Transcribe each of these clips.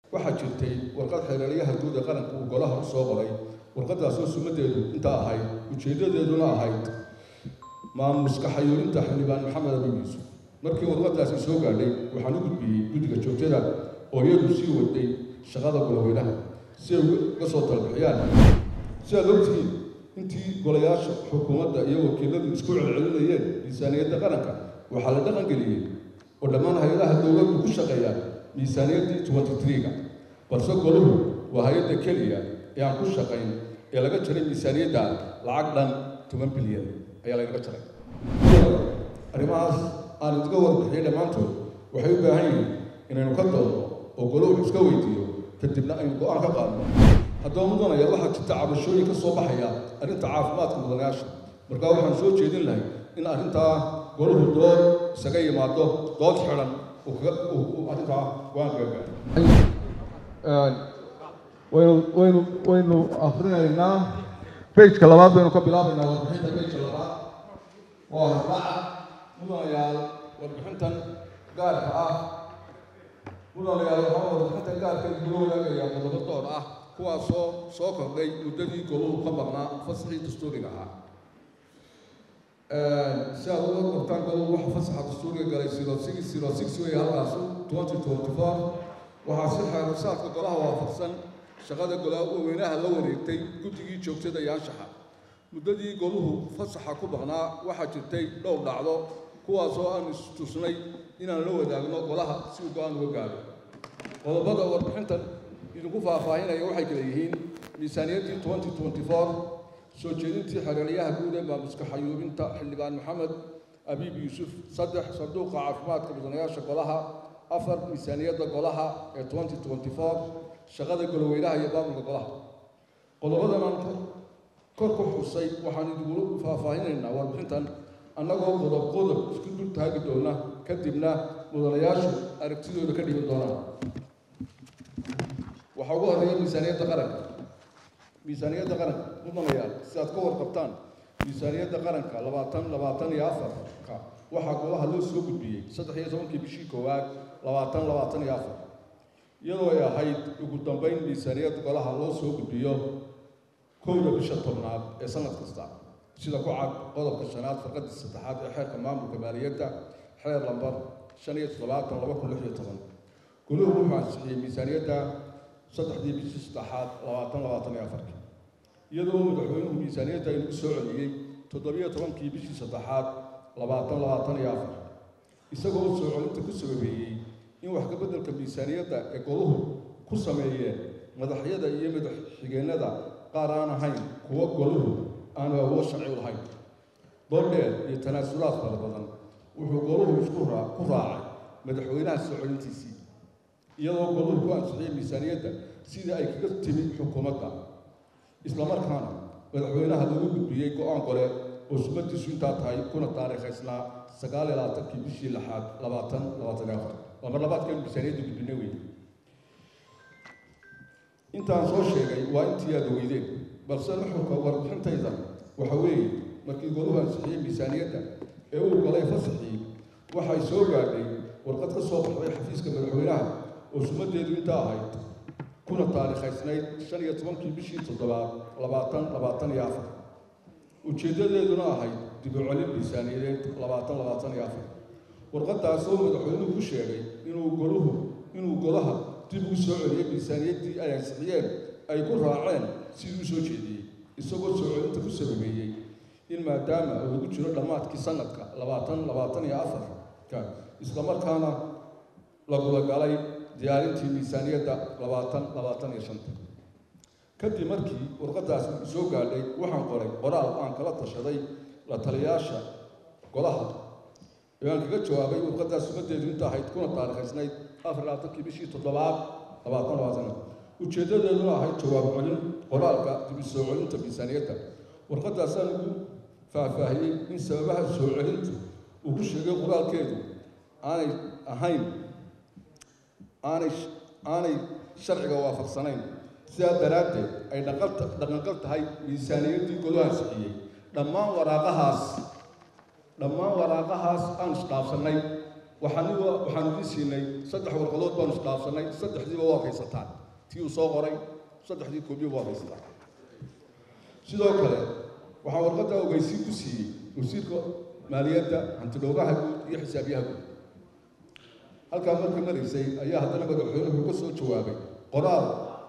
waxaa jirtay warqad xeeraryaha guud ee qaranka uu golaha u soo qoray warqadaasoo sumadeedu intaa ahayd ujeeddadeeduna ahayd maamuska xayuurinta xildhibaan maxamed abi yuusuf markii warqadaasi soo gaadhay waxaan u gudbiyey guddiga joogtada oo iyadu sii waday shaqada goloweynaha si ay uga soo talbixiyaan si aad ogtihiin intii golayaasha xukuumadda iyo wakiiladu isku celcelinayeen miisaaniyadda qaranka waxaa la dhaqan geliyey oo dhammaan hay-adaha dowladdu ku shaqeeyaan miisaaniyaddii twenty three-ga balse goluhu waa hay-adda keliya ee aan ku shaqayn ee laga jaray miisaaniyadda lacag dhan toban bilyan ayaa lagaga jaray arrimahaas aan idiga warbixiyey dhammaantood waxay u baahan yihiin inaynu ka doodno oo goluhu iska weydiiyo kadibna aynu go-aan ka qaadno haddaba mudanaya waxaa jirta cabashooyin ka soo baxaya arrinta caafimaadka mudanayaasha markaa waxaan soo jeedin lahay in arrintaa goluhu dood isaga yimaado dood xidhan arrintaa go-aan kaga gaaro waynu waynu waynu akrinaynaa bejka labaad baynu ka bilaabaynaa warbixinta bejka labaad waa raaca mudanayaal warbixintan gaarka ah mudanayaal waxaa warbixintan gaarka isula wadaagayaa qodobo door ah kuwaasoo soo kordhay muddadii goluhu ka maqnaa fasaxii dastuuriga ahaa si aad uga qortaan goluhu waxa fasaxa dastuuriga galay zero six zero six wey halkaasu twenty twenty four waxaa si xeerusaadka golaha waafaqsan shaqada golaa weynaha la wareegtay guddigii joogtada iyo anshaxa muddadii goluhu fasaxa ku maqnaa waxaa jirtay dhowr dhacdo kuwaasoo aan istusnay inaan la wadaagno golaha si uu go-aan uga gaaro qodobada warbixintan idinku faahfaahinaya waxay kala yihiin miisaaniyaddii twenty twenty four soo jeedintii xereeryaha guud ee maamuska xayuubinta xildhibaan maxamed abiib yuusuf saddex sanduuqa caafimaadka mudanayaasha golaha afar miisaaniyadda golaha ee twenty twenty four shaqada goloweynaha iyo maamulka golaha qodobadan aan kor ku xusay waxaan idinku faahfaahinaynaa warbixintan annagoo qodob qodob isku dul taagi doona kadibna mudanayaashu aragtidooda ka dhigan doonaan waxaa ugu horreeya miisaaniyadda qaranka miisaaniyadda qaranka mudanayaal si aad ka warqabtaan miisaaniyadda qaranka labaatan labaatan iyo afarka waxaa golaha loo soo gudbiyey saddex iyo tobankii bishii koowaad labaatan labaatan iyo afar iyadoo ay ahayd ugu dambeyn miisaaniyadda golaha loo soo gudbiyo kowda bisha tobnaad ee sanad kasta sida ku cad qodobka shanaad farqadii saddexaad ee xeerka maamulka maaliyadda xeer lambar shan iyo toddobaatan laba kun lix iyo toban goluhu wuxuu ansixiyey miisaaniyadda saddexdii bishii saddexaad labaatan labaatan iyo afarki iyadoo madaxweynuhu miisaaniyadda inagu soo celiyey toddobiyo tobankii bishii saddexaad labaatan labaatan iyo afar isagoo soo celinta ku sababeeyey in wax ka beddelka miisaaniyadda ee goluhu ku sameeyeen madaxyada iyo madax xigeennada qaar aan ahayn kuwo goluhu aanu awood sharci u lahayn doordheer iyo tanaasulaad fara badan wuxuu goluhu isku raa ku raacay madaxweynaha soo celintiisii iyadoo goluhu ku ansixiyey miisaaniyadda sidii ay kaga timi xukuumadda islamarkaana madaxweynaha lagu gudbiyey go-aan gole oo sumadiisu intaa tahay kuna taariikhaysnaa sagaal iyo labaatankii bishii lixaad labaatan labaatan iyo afar waa mar labaadkan miisaaniyadda gudbina wey intaan soo sheegay waa intii aad weydeen balse nuxurka warbixintayda waxa weeye markii goluhu ansixiyey miisaaniyadda ee uu galay fasaxii waxay soo gaadhay warqad ka soo baxday xafiiska madaxweynaha oo sumadeedu intaa ahayd kuna taariikhaysnayd shan iyo tobankii bishii toddobaad labaatan labaatan iyo afar ujeeddadeeduna ahayd dib u celin miisaaniyadeed labaatan labaatan iyo afar warqadaasoo madaxweynuhu ku sheegay inuu goluhu inuu golaha dib ugu soo celiyey miisaaniyaddii ay ansixiyeen ay ku raaceen sidii u soo jeediyey isagoo soo celinta ku sababeeyey in maadaama uu ugu jiro dhammaadkii sanadka labaatan labaatan iyo afarka islamarkaana la gudagalay diyaarintii miisaaniyadda labaatan labaatan iyo shanta kadib markii warqadaasi soo gaadhay waxaan qoray qoraal aan kala tashaday la taliyaasha golaha ee aan kaga jawaabay warqadaas sumadeedu inta ahayd kuna taariikhaysnayd afar labaatankii bishii toddobaad labaatan labaatan ujeeddadeeduna ahayd jawaab celin qoraalka dib u soo celinta miisaaniyadda warqadaasaan ugu faahfaahiyey in sababaha soo celintu uu ku sheegay qoraalkeedu aanay ahayn aanay aanay sharciga waafaqsanayn sidaa daraaddeed ay dhaqalta dhaqanqal tahay miisaaniyaddii golo ansixiyey dhammaan waraaqahaas dhammaan waraaqahaas aan isdhaafsannay waxaaniba waxaanu idin siinay saddex warqadood baanu isdhaafsanay saddexdiiba waa haysataan tii uu soo qoray saddexdii koobiya waa haysataan sidoo kale waxaa warqadda ogeysiin ku siiyey wasiirka maaliyadda hantidhowraha guud iyo xisaabiyaha guud halkaa markii maraysay ayaa haddana madaxweynuhu ka soo jawaabay qoraal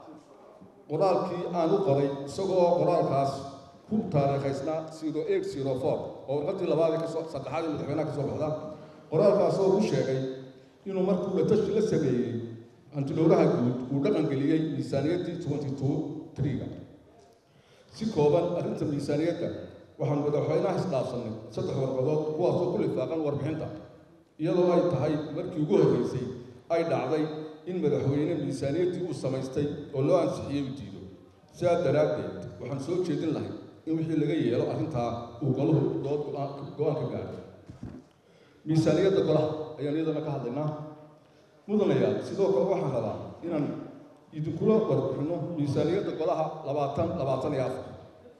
qoraalkii aan u qoray isagoo qoraalkaas ku taariikhaysnaa zero eight zero four oo warqadii labaad ee kasoo saddexaad ee madaxweynaha ka soo baxda qoraalkaas oo ku sheegay inuu markuu la tashi la sameeyey hantidhowraha guud uu dhaqangeliyey miisaaniyaddii twenty two three-ga si kooban arrinta miisaaniyadda waxaanu madaxweynaha isdhaafsannay saddex warqadood kuwaasoo ku lifaaqan warbixinta iyadoo ay tahay markii ugu horreysay ay dhacday in madaxweyne miisaaniyaddii uu samaystay oo loo ansixiyey u diido sidaa daraaddeed waxaan soo jeedin lahay in wixii laga yeelo arrintaa uu golahu dood go-aan ka gaadho miisaaniyadda golaha ayaan iyadana ka hadlaynaa mudanayaal sidoo kale waxaan rabaa inaan idinkula warbixinno miisaaniyadda golaha labaatan labaatan iyo afar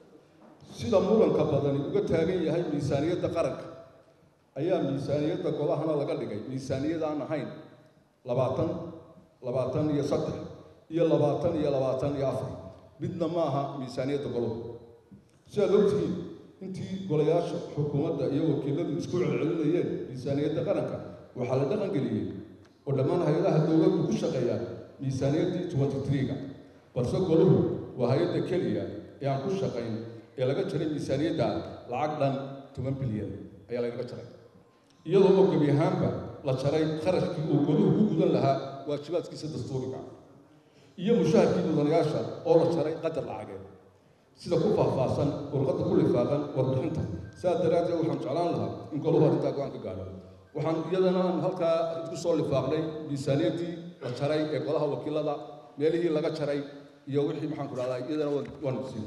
sida muranka badani uga taagan yahay miisaaniyadda qaranka ayaa miisaaniyadda golahana laga dhigay miisaaniyad aan ahayn labaatan labaatan iyo saddex iyo labaatan iyo labaatan iyo afar midna ma aha miisaaniyadda golahu sidaad ogtihiin intii golayaasha xukuumadda iyo wakiiladu isku celcelinayeen miisaaniyadda qaranka waxaa la dhaqangeliyey oo dhammaan hay-adaha dowladdu ku shaqeeyaan miisaaniyaddii twenty three-ga balse golahu waa hay-adda keliya ee aan ku shaqayn ee laga jaray miisaaniyadda lacag dhan toban bilyan ayaa lagaga jaray iyadoo oo gebi ahaanba la jaray kharashkii uu goduhu ku gudan lahaa waajibaadkiisa dastuuriga iyo mushaharkii mudanayaasha oo la jaray qadar lacageed sida ku faahfaahsan warqadda ku lifaaqan warbixinta sidaas daraaddeed waxaan jeclaan lahaa in golahu arrintaa go-aan ka gaadho waxaan iyadana aan halkaa isku soo lifaaqnay miisaaniyaddii la jaray ee golaha wakiilada meelihii laga jaray iyo wixii maxaan ku dhahdaa iyadana waanu siin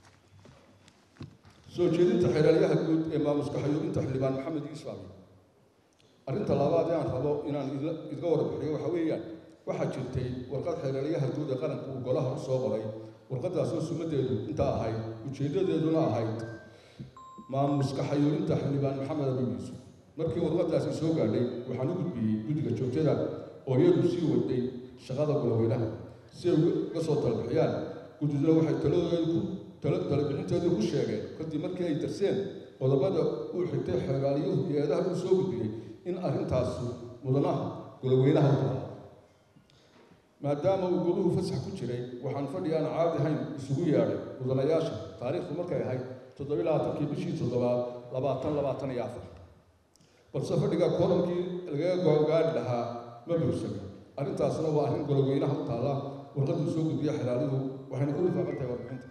soo jeedinta xeeraalyaha guud ee maamuska xayuubinta xildhibaan maxamed iisfaami arrinta labaad ee aan rabo inaan idga warbixiyo waxa weeyaan waxaa jirtay warqad xeeraalyaha guud ee qaranka uu golaha u soo qoray warqadaasoo sumadeedu intaa ahayd ujeeddadeeduna ahayd maamuska xayuubinta xildhibaan maxamed abi yuusuf markii warqadaasi soo gaadhay waxaan u gudbiyey guddiga joogtada oo iyadu sii waday shaqada goloweynaha si ay uga soo talabixiyaan guddiduna waxay taladoodu talabixinteedu ku sheegeen kadib markii ay darseen qodobada uu xigtay xeegaalyuhu hay-adaha uu soo gudbiyey in arrintaasu mudanaha goloweynaha u tahay maadaama uu goluhu fasax ku jiray waxaan fadhi aan caadi ahayn isugu yeedhay mudanayaasha taariikhdu markay ahayd toddobiyi labaatankii bishii toddobaad labaatan labaatan iyo afar balse fadhiga koorankii lagaga gogaari lahaa ma buursame arrintaasna waa arrin goloweynaha u taalla warqaduu soo gudbiya xelaaluhu waxayna ku lifaaqan tahay warbixinta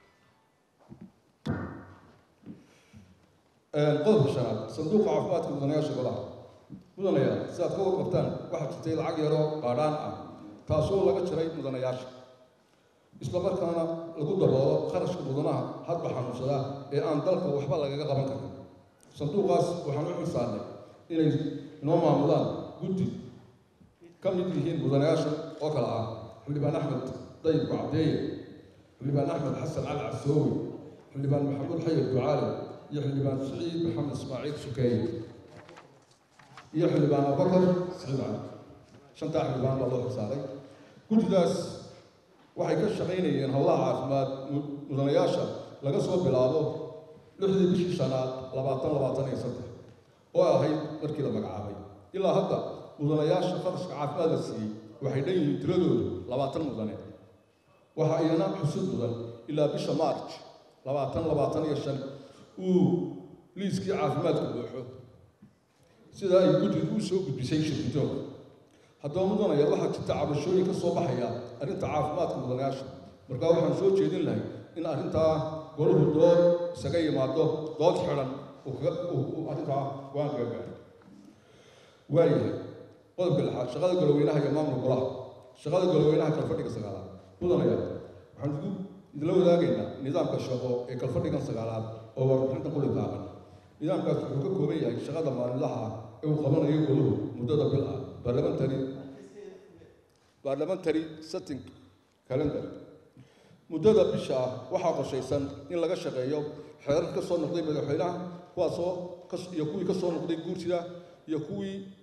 qodobka shanaad sanduuqa caafimaadka mudanayaasha golaha mudanayaal sidaad ka warqabtaan waxaa jirtay lacag yaroo qaadhaan ah taasoo laga jaray mudanayaasha isla markaana lagu daboolo kharashka mudanaha hadba xanuunsadaa ee aan dalka waxba lagaga qaban karin sanduuqaas waxaan u xilsaarnay inay inoo maamulaan guddi ka mid yihiin mudanayaasha oo kale ah xildhibaan axmed dayib cabdeeye xildhibaan axmed xasan cali casoowi xildhibaan maxamuud xayir ducaale iyo xildhibaan siciid maxamed ismaaciil sukeeye iyo xildhibaan abubakar siciid cali shantaa xildhibaan baa loo xilsaaray guddidaas waxay ka shaqaynayeen howlaha caafimaad mudanayaasha laga soo bilaabo lixdii bishii shanaad labaatan labaatan iyo saddex oo ahayd markii la magacaabay ilaa hadda mudanayaasha qarashka caafimaad la siiyey waxay dhan yihiin tiradoodu labaatan mudane waxa iyana xusud mudan ilaa bisha march labaatan labaatan iyo shan uu liiskii caafimaadku buuxo sida ay guddidu u soo gudbisay shirkitoonka haddaba mudanaya waxaa jirta cabashooyin ka soo baxaya arrinta caafimaadka mudanayaasha markaa waxaan soo jeedin lahay in arrintaa golahu dood isaga yimaado dood xidhan arrintaa go-aan kaga gaaro waayahay qodobka lixaad shaqada goloweynaha iyo maamulka golaha shaqada goloweynaha kalfadhiga sagaalaad mudanaya waxaan igu idinla wadaagaynaa nidaamka shaqo ee kalfadhigan sagaalaad oo warbixinta ku lifaaqan nidaamkaas wuxuu ka kooban yahay shaqada maalinlaha ah ee uu qabanayo goluhu muddada bil ah parliamentary parliamentary setting calendar muddada bisha ah waxaa qorshaysan in laga shaqeeyo xeerar ka soo noqday madaxweynaha kuwaasoo iyo kuwii ka soo noqday guurtida iyo kuwii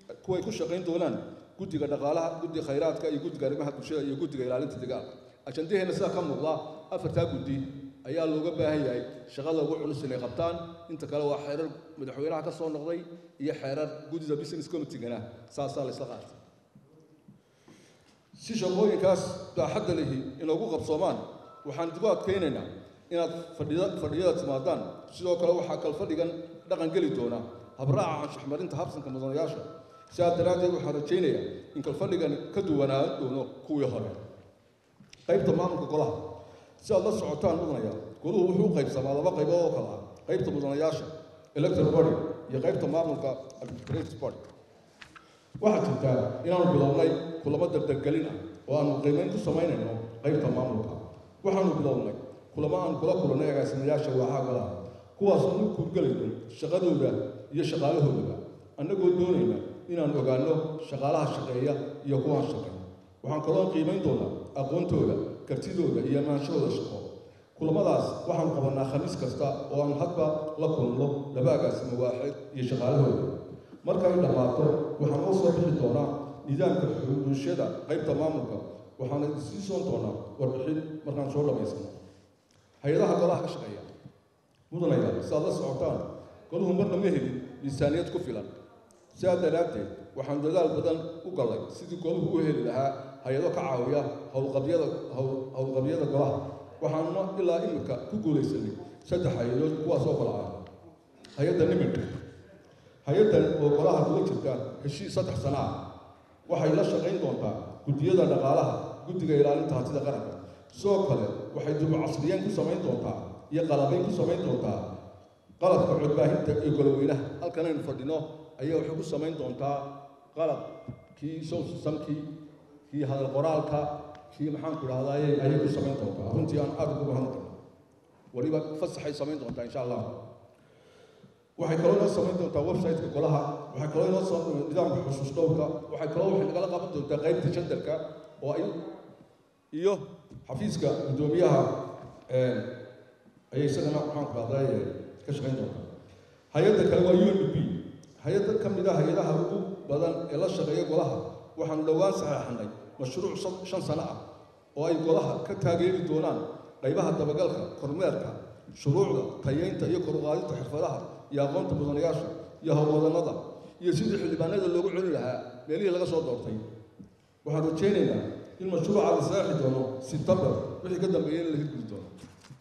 kuway ku shaqayn doonaan guddiga dhaqaalaha guddiga khayraadka iyo guddiga arrimaha bulshada iyo guddiga ilaalinta deegaanka ajandaheena sidaa ka muuqda afartaa guddi ayaa looga baahan yahay shaqada ugu culus inay qabtaan inta kale waa xeerar madaxweynaha ka soo noqday iyo xeerar guddida business committeegana saasaa la isla qaatay si shaqooyinkaas baaxadda lihi inoogu qabsoomaan waxaan dib u adkaynaynaa inaad fadhida fadhiyada timaadaan sidoo kale waxaa kal fadhigan dhaqan geli doona habraaca anshaxmarinta habsanka mudanayaasha sidaas daraaddeed waxaan rajaynayaa in kalfadhigan ka duwanaan doono kuwii hore qaybta maamulka golaha si aad la socotaan mudanaya goluhu wuxuu u qaybsamaa laba qaybood oo kale ah qaybta mudanayaasha electoral body iyo qaybta maamulka administrative body waxaa jirtaa inaanu bilownay kulamo dardargelin ah oo aanu qiimayn ku samaynayno qaybta maamulka waxaanu bilownay kulamo aanu kula kulannay agaasimayaasha waaxaa golaha kuwaas aanu kuurgelayno shaqadooda iyo shaqaalahoodaba annagoo doonayna inaanu ogaanno shaqaalaha shaqeeya iyo kuwaan shaqeyn waxaan kaloo qiimayn doonaa aqoontooda kartidooda iyo amaanshahooda shaqo kulamadaas waxaanu qabannaa khamiis kasta oo aan hadba la kulno laba agaasimo waaxid iyo shaqaalahooda marka ay dhammaato waxaan oo soo bixi doonaa nidaamka bulshada qaybta maamulka waxaana sii soon doonaa warbixin markaan soo dhammaysano hay-adaha golaha ka shaqeeya mudanaya si aad la socotaan goluhu marna ma helin miisaaniyad ku filan sidaa daraaddeed waxaan dadaal badan u gallay sidii goluhu u heli lahaa hay-ado ka caawiya howlqabyada howlqabyada golaha waxaanuna ilaa iminka ku guulaysanay saddex hay-adood kuwaas oo kala ah hay-adda niminka hay-addan oo golaha kuga jirta heshiis saddex sano ah waxay la shaqayn doontaa guddiyada dhaqaalaha guddiga ilaalinta hantida qaranka sidoo kale waxay dubu casriyeen ku samayn doontaa iyo qalabayn ku samayn doontaa qalabka codbaahinta ee goloweynaha halkan aynu fadhino ayaa waxay ku samayn doontaa qalab kii sound systemkii kii hadal qoraalka kii maxaan ku dhahdaye ayay ku samayn doontaa runtii aan aad ugu bahan karno weliba fasaxay samayn doontaa insha allah waxay kaloo inoo samayn doontaa website-ka golaha waxay kaloo inoo soo nidaamka xusuus dhowrka waxay kaloo waxay nagala qaban doontaa qaybta jadalka oo ay iyo xafiiska guddoomiyaha ayay isagana maxaan ku dhahdaye ka shaqayn doontaa hay-adda kale waa u n b hay-adda ka mid ah hay-adaha ugu badan ee la shaqeeya golaha waxaanu dhowaan saxeexanay mashruuc shan sano ah oo ay golaha ka taageeri doonaan qaybaha dabagalka kormeerka shuruucda tayeynta iyo koruqaadinta xirfadaha iyo aqoonta mudanayaasha iyo howlwadannada iyo sidii xildhibaanada loogu celin lahaa meelihii laga soo doortay waxaan rajaynaynaa in mashruuca la saexi doono sebtembar wixii ka dambeeyay in laga gudi doono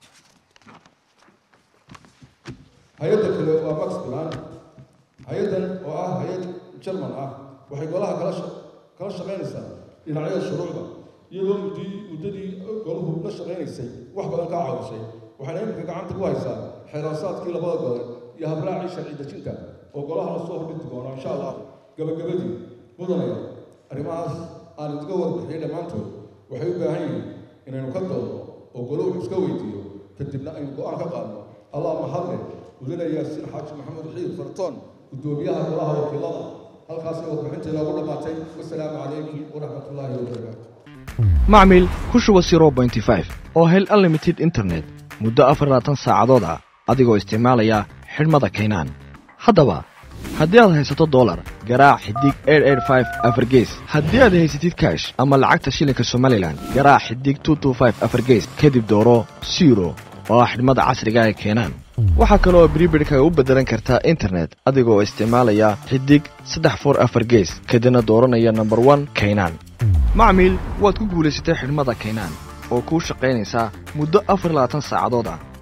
hay-adda kale waa max plan hay-addan oo ah hay-ad jerman ah waxay golaha kala kala shaqaynaysaa dhinacyada shuruucda iyadoo muddii muddadii golahu la shaqaynaysay wax badan kaa caawisay waxayna iminka gacanta ku haysaa xeeraasaadkii labada gole iyo habraacii sharci dejinta oo golaha la soo hordhigi doono insha allah gabagabadii mudanaya arrimahaas aan idiga warbixiyay dhammaantood waxay u baahan yihiin inaynu ka doodno oo goluhu iska weydiiyo kadibna aynu go-aan ka qaadno allah mahadle mudane yaasiin xaaji maxamed xiir fartoon guddoomiyaha golaha wakiilada halkaasay warbixinta inoogu dhammaatay wasalaamu calaykum waraxmat ullaahi wabarakaatu macmil ku shuba zero bointy five oo hel unlimited internet muddo afar labaatan saacadood ah adigoo isticmaalaya xidhmada kaynaan haddaba haddii aad haysato dolar garaac xidig afargees haddii aad haysatid kash ama lacagta shilinka somalilan garaac xidig afargees kadib dooro siro oo ah xidhmada casriga ee keenaan waxaa kale oo bribidhkaga u beddelan kartaa internet adigoo isticmaalaya xidig saddex for afar gees kadibna dooranaya nomber one kaynaan macmiil waad ku guulaysatay xidhmada kaynaan oo kuu shaqaynaysaa muddo afar labaatan saacadood ah